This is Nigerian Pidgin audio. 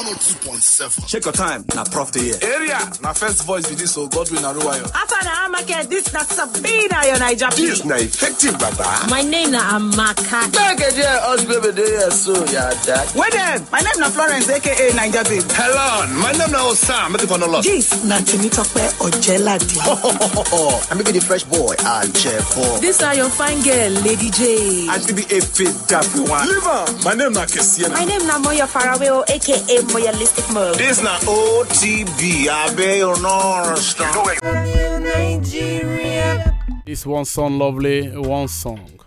102.7. Check your time. Now, Prof the year. Area, na first voice be this, so Godwin Aruwayo. After the Hamake, this na Sabina, your Niger This na effective, Baba. My name na Amaka. Wait then, my name na Florence, aka Niger Babe. Hello, my name na Osam. Make it for no loss. This na Temitope Ojelade. I may be the fresh boy. I'll check for. This are your fine girl, Lady J. I should be a fit daffy one. Liver, my name na Kesiena. My name na Moya Faraway, aka Moyalistic Mom. This na OTB. I bet you know understand. This one song lovely, one song.